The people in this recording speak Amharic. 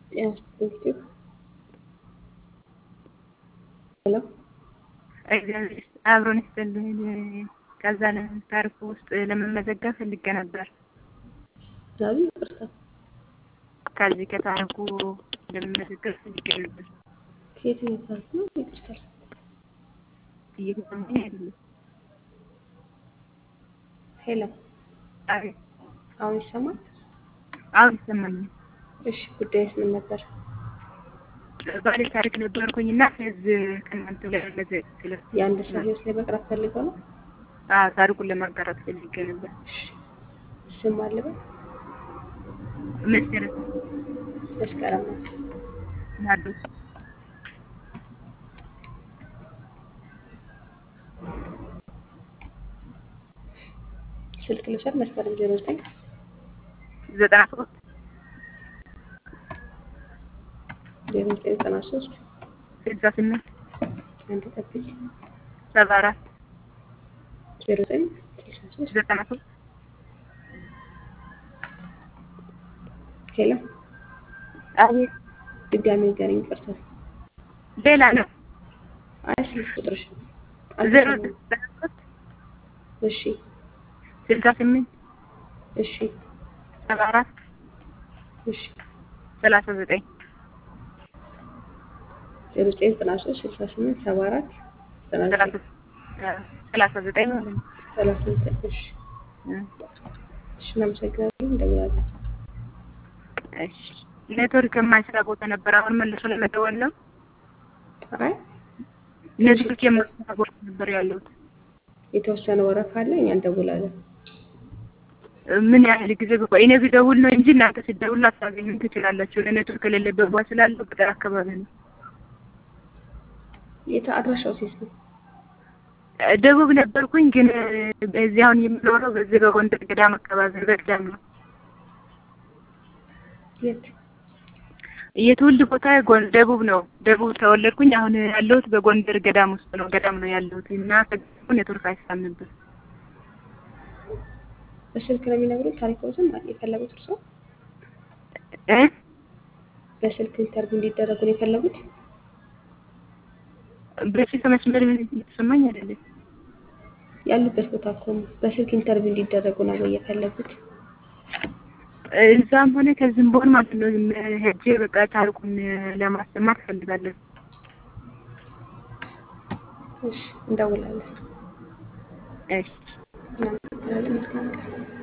ያስፈልግ ሄሎ እግዚአብሔር ይስጥ- አብሮን ይስጥልኝ። ከዛ ታሪኩ ውስጥ ለመመዘገብ ፈልጌ ነበር። ዛሬ ይቅርታ ከዚህ ከታሪኩ ለመመዘገብ ፈልጌ ነበር። ከየትኛው ፓርክ ነው? ይቅርታ እየተሰማኝ አይደለም። ሄሎ አቤት፣ አሁን ይሰማል? አሁን ይሰማኛል። እሺ ጉዳይስ ምን ነበር? ባለ ታሪክ ነበርኩኝ እና ከዚህ ከእናንተ ላይ መዘግ ስለ የአንድ ሰው ህይወት ላይ መቅረብ ፈልገው ነው? አዎ ታሪኩን ለማጋራት ፈልጌ ነበር። እሺ ስም አለበት? መሰረት መስከረም ነው። ናዶስ ስልክ ልውሰድ። መስከረም ዜሮ ዘጠኝ ዘጠና ሶስት ዜሮ ዘጠኝ ዘጠና ሶስት ስልሳ ስምንት አንድ ጠብቂ ሰባ አራት ዜሮ ዘጠኝ ስልሳ ሶስት ዘጠና ሶስት ሄሎ አቤት ድጋሚ ንገረኝ። ይቅርታ ሌላ ነው አይ ስልክ ቁጥርሽ ዜሮ አልተሰማም። ዘጠና ሶስት እሺ ስልሳ ስምንት እሺ ሰባ አራት እሺ ሰላሳ ዘጠኝ ዜሮ ዘጠኝ ዘጠና ሶስት ስልሳ ስምንት ሰባ አራት ዘጠና ሰላሳ ዘጠኝ ሰላሳ ዘጠኝ ማለት ነው። ሰላሳ ዘጠኝ እሺ እሺ እናመሰግናለን። እንደምናለን እሺ ኔትወርክ የማይሰራ ቦታ ነበር። አሁን መልሶ ለመደወል ነው። አይ ኔትወርክ የማይሰራ ቦታ ነበር ያለሁት። የተወሰነ ወረፋ አለ፣ እኛ እንደውላለን። ምን ያህል ጊዜ ብቆይ እኔ ብደውል ነው እንጂ እናንተ ሲደውል አታገኙም ትችላላችሁ። ለኔትወርክ የሌለበት ቦታ ስላለው ገጠር አካባቢ ነው። የት አድራሻው ሴት ነው? ደቡብ ነበርኩኝ ግን በዚህ አሁን የምኖረው በዚህ በጎንደር ገዳም አካባቢ በገዳም ነው። የት የትውልድ ቦታ ጎን ደቡብ ነው። ደቡብ ተወለድኩኝ። አሁን ያለሁት በጎንደር ገዳም ውስጥ ነው። ገዳም ነው ያለሁት እና ከገዳሙ ኔትወርክ አይሰራም ነበር። በስልክ ነው የሚነግሩት ታሪኮትን የፈለጉት እርሶ እ በስልክ ኢንተርቪው እንዲደረጉ ነው የፈለጉት? በፊት መስመር ምን የተሰማኝ አይደለም። ያሉበት ቦታ እኮ ነው። በስልክ ኢንተርቪው እንዲደረጉ ነው ወይ የፈለጉት? እዛም ሆነ ከዚህም በሆን ማለት ነው ሄጄ በቃ ታሪኩን ለማሰማት እፈልጋለሁ። እሺ እንደውላለን። እሺ እናመሰግናለን። መልካም ቀን